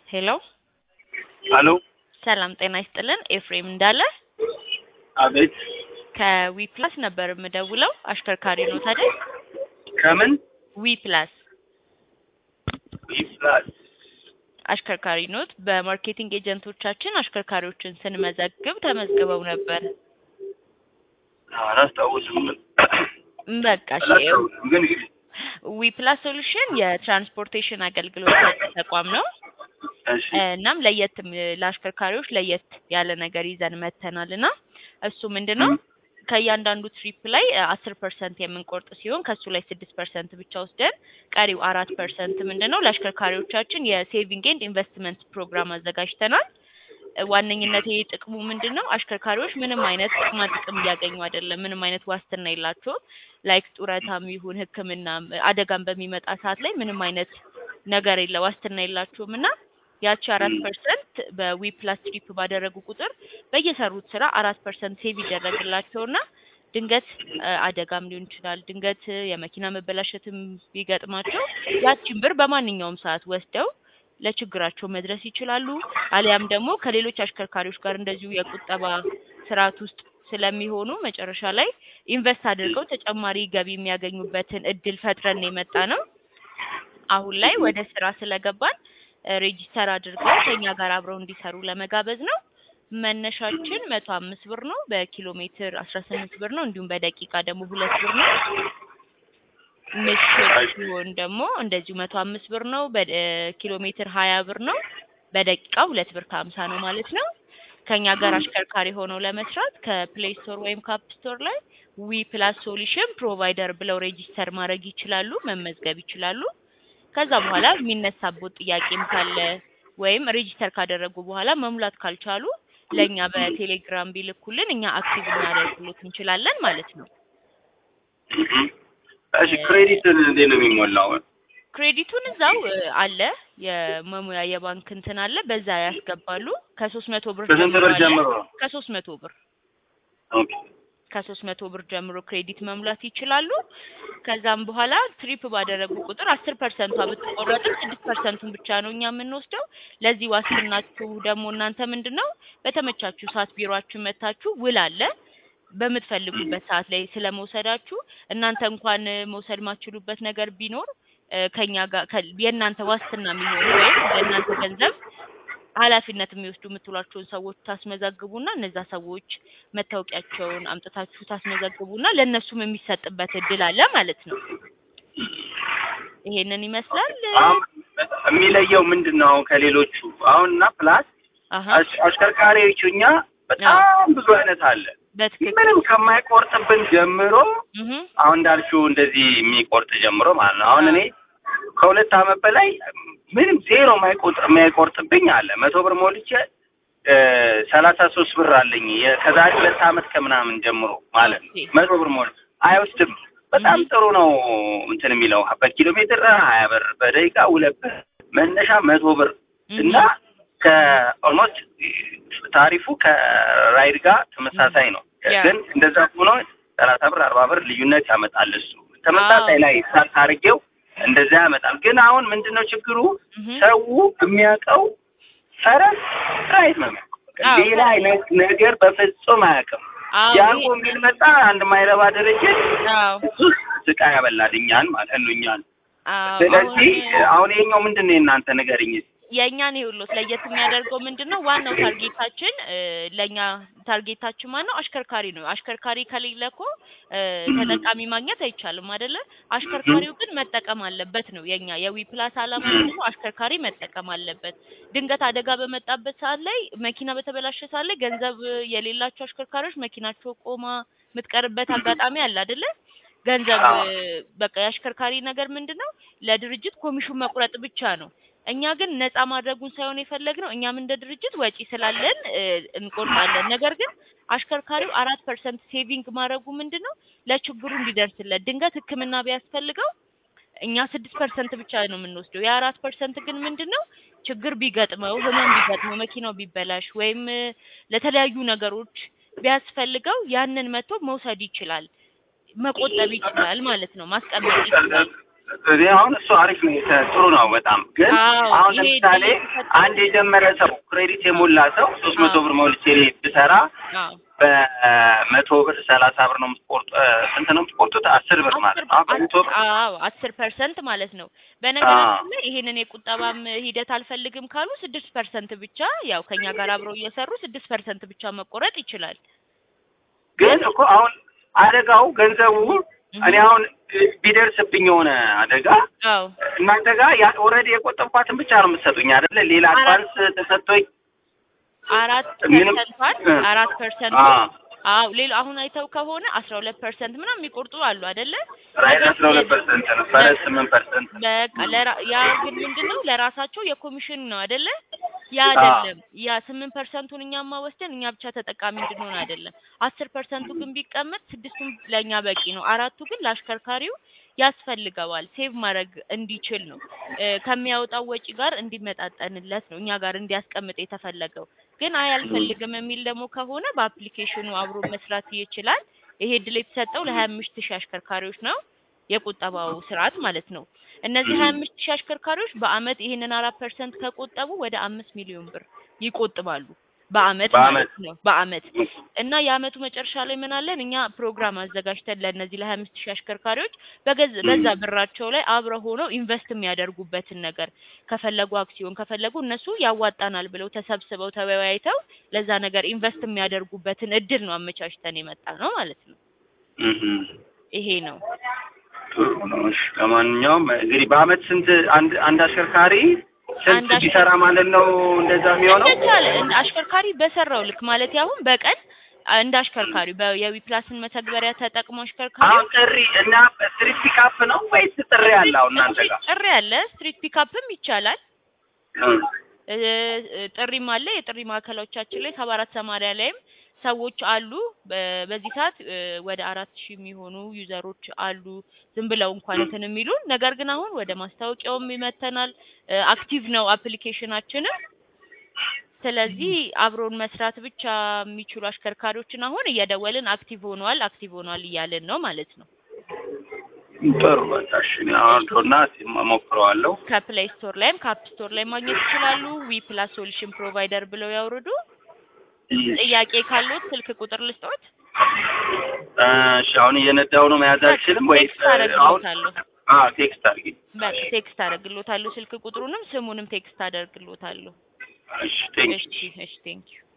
ሄሎ አሎ ሰላም ጤና ይስጥልን። ኤፍሬም እንዳለ አቤት ከዊ ፕላስ ነበር የምደውለው። አሽከርካሪ ነው ታዲያ? ከምን ዊ ፕላስ ይፍላል አሽከርካሪ ኖት። በማርኬቲንግ ኤጀንቶቻችን አሽከርካሪዎችን ስንመዘግብ ተመዝግበው ነበር። አላስታውስም በቃ እሺ። አላስታውስም ግን ዊ ፕላስ ሶሉሽን የትራንስፖርቴሽን አገልግሎት ሰጪ ተቋም ነው። እሺ እናም ለየት ለአሽከርካሪዎች ለየት ያለ ነገር ይዘን መተናል እና እሱ ምንድን ነው ከእያንዳንዱ ትሪፕ ላይ አስር ፐርሰንት የምንቆርጥ ሲሆን ከእሱ ላይ ስድስት ፐርሰንት ብቻ ወስደን ቀሪው አራት ፐርሰንት ምንድን ነው ለአሽከርካሪዎቻችን የሴቪንግ ኤንድ ኢንቨስትመንት ፕሮግራም አዘጋጅተናል። ዋነኝነት ይሄ ጥቅሙ ምንድን ነው? አሽከርካሪዎች ምንም አይነት ጥቅማ ጥቅም እያገኙ አይደለም። ምንም አይነት ዋስትና የላቸውም። ላይክ ጡረታም ይሁን ሕክምና አደጋም በሚመጣ ሰዓት ላይ ምንም አይነት ነገር የለ ዋስትና የላቸውም እና ያቺ አራት ፐርሰንት በዊ ፕላስ ትሪፕ ባደረጉ ቁጥር በየሰሩት ስራ አራት ፐርሰንት ሴቭ ይደረግላቸውና ድንገት አደጋም ሊሆን ይችላል፣ ድንገት የመኪና መበላሸትም ቢገጥማቸው ያቺን ብር በማንኛውም ሰዓት ወስደው ለችግራቸው መድረስ ይችላሉ። አሊያም ደግሞ ከሌሎች አሽከርካሪዎች ጋር እንደዚሁ የቁጠባ ስርዓት ውስጥ ስለሚሆኑ መጨረሻ ላይ ኢንቨስት አድርገው ተጨማሪ ገቢ የሚያገኙበትን እድል ፈጥረን የመጣ ነው። አሁን ላይ ወደ ስራ ስለገባን ሬጂስተር አድርገው ከኛ ጋር አብረው እንዲሰሩ ለመጋበዝ ነው። መነሻችን መቶ አምስት ብር ነው። በኪሎ ሜትር አስራ ስምንት ብር ነው። እንዲሁም በደቂቃ ደግሞ ሁለት ብር ነው። ምሽት ሲሆን ደግሞ እንደዚሁ መቶ አምስት ብር ነው። በኪሎ ሜትር ሀያ ብር ነው። በደቂቃ ሁለት ብር ከሀምሳ ነው ማለት ነው። ከኛ ጋር አሽከርካሪ ሆነው ለመስራት ከፕሌይ ስቶር ወይም ካፕ ስቶር ላይ ዊ ፕላስ ሶሉሽን ፕሮቫይደር ብለው ሬጂስተር ማድረግ ይችላሉ፣ መመዝገብ ይችላሉ። ከዛ በኋላ የሚነሳቦት ጥያቄም ካለ ወይም ሬጂስተር ካደረጉ በኋላ መሙላት ካልቻሉ ለእኛ በቴሌግራም ቢልኩልን እኛ አክቲቭ እናደርግሎት እንችላለን ማለት ነው። እሺ ክሬዲት እንዴት ነው የሚሞላው? ክሬዲቱን እዛው አለ የመሙያ የባንክ እንትን አለ፣ በዛ ያስገባሉ። ከሶስት መቶ ብር ከስንት ብር አለ። ጀምሮ? ከሶስት መቶ ብር ኦኬ ከሶስት መቶ ብር ጀምሮ ክሬዲት መሙላት ይችላሉ። ከዛም በኋላ ትሪፕ ባደረጉ ቁጥር አስር ፐርሰንቷ ብትቆረጥም ስድስት ፐርሰንቱን ብቻ ነው እኛ የምንወስደው። ለዚህ ዋስትናችሁ ደግሞ እናንተ ምንድን ነው በተመቻችሁ ሰዓት ቢሮአችሁ መታችሁ ውል አለ በምትፈልጉበት ሰዓት ላይ ስለመውሰዳችሁ እናንተ እንኳን መውሰድ ማችሉበት ነገር ቢኖር እ ከኛ ጋር ከ- የእናንተ ዋስትና የሚሆኑ ወይም የእናንተ ገንዘብ ኃላፊነት የሚወስዱ የምትሏቸውን ሰዎች ታስመዘግቡና እነዛ ሰዎች መታወቂያቸውን አምጥታችሁ ታስመዘግቡና ለእነሱም የሚሰጥበት እድል አለ ማለት ነው። ይሄንን ይመስላል። አሁን የሚለየው ምንድን ነው አሁን ከሌሎቹ አሁን እና ፕላስ አሀ አሽ- አሽከርካሪዎቹ እኛ በጣም ብዙ አይነት አለ በትክክል ምንም ከማይቆርጥብን ጀምሮ እህ አሁን እንዳልሽው እንደዚህ የሚቆርጥ ጀምሮ ማለት ነው። አሁን እኔ ከሁለት አመት በላይ ምንም ዜሮ የማይቆጥር የማይቆርጥብኝ አለ። መቶ ብር ሞልቼ ሰላሳ ሶስት ብር አለኝ የ- ከዛሬ ሁለት አመት ከምናምን ጀምሮ ማለት ነው። ኦኬ። መቶ ብር ሞል አይወስድም። በጣም ጥሩ ነው እንትን የሚለው በኪሎ ሜትር ሀያ ብር በደቂቃ ሁለት ብር መነሻ መቶ ብር እና ከኦልሞስት ታሪፉ ከራይድ ጋር ተመሳሳይ ነው። ያ። ግን እንደዛ ሆኖ ሰላሳ ብር አርባ ብር ልዩነት ያመጣል። እሱ ተመሳሳይ ላይ ሳት አድርጌው እንደዛ ያመጣል። ግን አሁን ምንድነው ችግሩ? እህ ሰው የሚያውቀው ፈረስ ራይድ ነው የሚያውቀው። አዎ። ሌላ አይነት ነገር በፍጹም አያውቅም። አዎ ያንጎ የሚል መጣ አንድ ማይረባ ድርጅት አዎ እሱ ስቃይ ያበላል እኛን ማለት ነው እኛን። አዎ ስለዚህ አሁን አሁን ይሄኛው ምንድን ነው የእናንተ ንገሪኝ እስኪ። የእኛን ይኸውልዎት ለየት የሚያደርገው ምንድን ነው? ዋናው ታርጌታችን እ ለእኛ ታርጌታችን ማን ነው? አሽከርካሪ ነው። አሽከርካሪ ከሌለ እኮ እ ተጠቃሚ ማግኘት አይቻልም አይደለ? አሽከርካሪው ግን መጠቀም አለበት ነው የኛ የዊ ፕላስ ዓላማ ምንድን ነው? አሽከርካሪ መጠቀም አለበት። ድንገት አደጋ በመጣበት ሰዓት ላይ መኪና በተበላሸ ሰዓት ላይ ገንዘብ የሌላቸው አሽከርካሪዎች መኪናቸው ቆማ የምትቀርበት አጋጣሚ አለ አይደለ? ገንዘብ አዎ። እ በቃ የአሽከርካሪ ነገር ምንድን ነው? ለድርጅት ኮሚሽን መቁረጥ ብቻ ነው። እኛ ግን ነፃ ማድረጉን ሳይሆን የፈለግነው እኛም እንደ ድርጅት ወጪ ስላለን እ እንቆርጣለን። ነገር ግን አሽከርካሪው አራት ፐርሰንት ሴቪንግ ማድረጉ ምንድን ነው ለችግሩ እንዲደርስለት ድንገት ሕክምና ቢያስፈልገው እኛ ስድስት ፐርሰንት ብቻ ነው የምንወስደው። የአራት ፐርሰንት ግን ምንድን ነው ችግር ቢገጥመው ህመም ቢገጥመው መኪናው ቢበላሽ ወይም እ ለተለያዩ ነገሮች ቢያስፈልገው ያንን መጥቶ መውሰድ ይችላል፣ መቆጠብ ይችላል ማለት ነው፣ ማስቀመጥ ይችላል። እኔ አሁን እሱ አሪፍ ነው፣ የተ- ጥሩ ነው በጣም ግን አዎ፣ አሁን ይሄ ለምሳሌ ድል የተሰጠው- አንድ የጀመረ ሰው ክሬዲት የሞላ ሰው ሶስት መቶ አዎ። ብር ሞልቼ ብሰራ አዎ በመቶ ብር ሰላሳ ብር ነው የምትቆርጡ ስንት ነው የምትቆርጡት? አስር ብር ማለት ነው። አሁን በመቶ ብር አዎ አስር ፐርሰንት ማለት ነው። በነገራችን ላይ ይሄንን የቁጠባም ሂደት አልፈልግም ካሉ ስድስት ፐርሰንት ብቻ ያው ከኛ ጋር አብረው እየሰሩ ስድስት ፐርሰንት ብቻ መቆረጥ ይችላል። ግን እኮ አሁን አደጋው ገንዘቡ እኔ አሁን ቢደርስብኝ የሆነ አደጋ አዎ እናንተ ጋር ኦልሬዲ የቆጠብኳትን ብቻ ነው የምትሰጡኝ አይደለ? ሌላ አድቫንስ ተሰጥቶኝ አራት ምንም- ፐርሰንቷን እ። አራት ፐርሰንት አዎ አዎ ሌላ አሁን አይተው ከሆነ አስራ ሁለት ፐርሰንት ምናምን የሚቆርጡ አሉ አይደለ? ራይት አስራ ሁለት ፐርሰንት ነው ፈረስ ስምንት ፐርሰንት በቃ ለራ- ያ ግን ምንድነው ለራሳቸው የኮሚሽን ነው አይደለ? ያ አዎ። አይደለም። ያ ስምንት ፐርሰንቱን እኛማ ወስደን እኛ ብቻ ተጠቃሚ እንድንሆን አይደለም። አስር ፐርሰንቱ ግን ቢቀመጥ ስድስቱን ለእኛ በቂ ነው። አራቱ ግን ለአሽከርካሪው ያስፈልገዋል ሴቭ ማድረግ እንዲችል ነው እ፣ ከሚያወጣው ወጪ ጋር እንዲመጣጠንለት ነው እኛ ጋር እንዲያስቀምጥ የተፈለገው። ግን አይ አልፈልግም የሚል ደግሞ ከሆነ በአፕሊኬሽኑ አብሮ መስራት ይችላል። ይሄ እድል የተሰጠው ለሀያ አምስት ሺህ አሽከርካሪዎች ነው የቁጠባው ስርዓት ማለት ነው። እነዚህ ሀያ አምስት ሺህ አሽከርካሪዎች በአመት ይሄንን አራት ፐርሰንት ከቆጠቡ ወደ አምስት ሚሊዮን ብር ይቆጥባሉ በአመት በአመት። ማለት ነው በአመት እና የአመቱ መጨረሻ ላይ ምን አለን እኛ ፕሮግራም አዘጋጅተን ለእነዚህ ለሀያ አምስት ሺህ አሽከርካሪዎች በገዝ በዛ ብራቸው ላይ አብረው ሆነው ኢንቨስት የሚያደርጉበትን ነገር ከፈለጉ አክሲዮን ከፈለጉ እነሱ ያዋጣናል ብለው ተሰብስበው ተወያይተው ለዛ ነገር ኢንቨስት የሚያደርጉበትን እድል ነው አመቻችተን የመጣ ነው ማለት ነው። እህ ይሄ ነው ጥሩ ነው። እሺ ለማንኛውም እንግዲህ በአመት ስንት አንድ አንድ አሽከርካሪ ስንት አንድ አሽከር- ቢሰራ ማለት ነው እንደዛ የሚሆነው? እንደቻለ እንደ አሽከርካሪ በሰራው ልክ ማለት አሁን በቀን አ- እንደ አሽከርካሪ የዊፕላስን መተግበሪያ ተጠቅሞ አሽከርካሪ አሁን ጥሪ እና ስትሪት ፒካፕ ነው ወይስ ጥሪ አለ አሁን እናንተ ጋር? ጥሪ አለ፣ ስትሪት ፒካፕም ይቻላል። እ እ፣ እ፣ ጥሪም አለ። የጥሪ ማዕከሎቻችን ላይ ሰባ አራት ሰማንያ ላይም ሰዎች አሉ። በ- በዚህ ሰዓት እ፣ ወደ አራት ሺህ የሚሆኑ ዩዘሮች አሉ ዝም ብለው እንኳን እንትን የሚሉ ነገር ግን አሁን ወደ ማስታወቂያውም ይመተናል። አክቲቭ ነው አፕሊኬሽናችንም። ስለዚህ አብሮን መስራት ብቻ የሚችሉ አሽከርካሪዎችን አሁን እየደወልን አክቲቭ ሆኗል አክቲቭ ሆኗል እያልን ነው ማለት ነው። ጥሩ በቃ እሺ እኔ አሁን ቶና እሞክረዋለሁ። ከፕሌይ ስቶር ላይም ከአፕ ስቶር ላይ ማግኘት ይችላሉ። ዊ ፕላስ ሶሉሽን ፕሮቫይደር ብለው ያውርዱ። ጥያቄ ካሉት ስልክ ቁጥር ልስጦት። እሺ አሁን እየነዳው ነው መያዝ አልችልም ወይስ ቴክስት አሁን አደርግሎታለሁ። አዎ ቴክስት አድርጊ። በቃ ቴክስት አደርግሎታለሁ። ስልክ ቁጥሩንም ስሙንም ቴክስት አደርግሎታለሁ። እሺ ቴንክ እሺ እሺ ቴንክ ዩ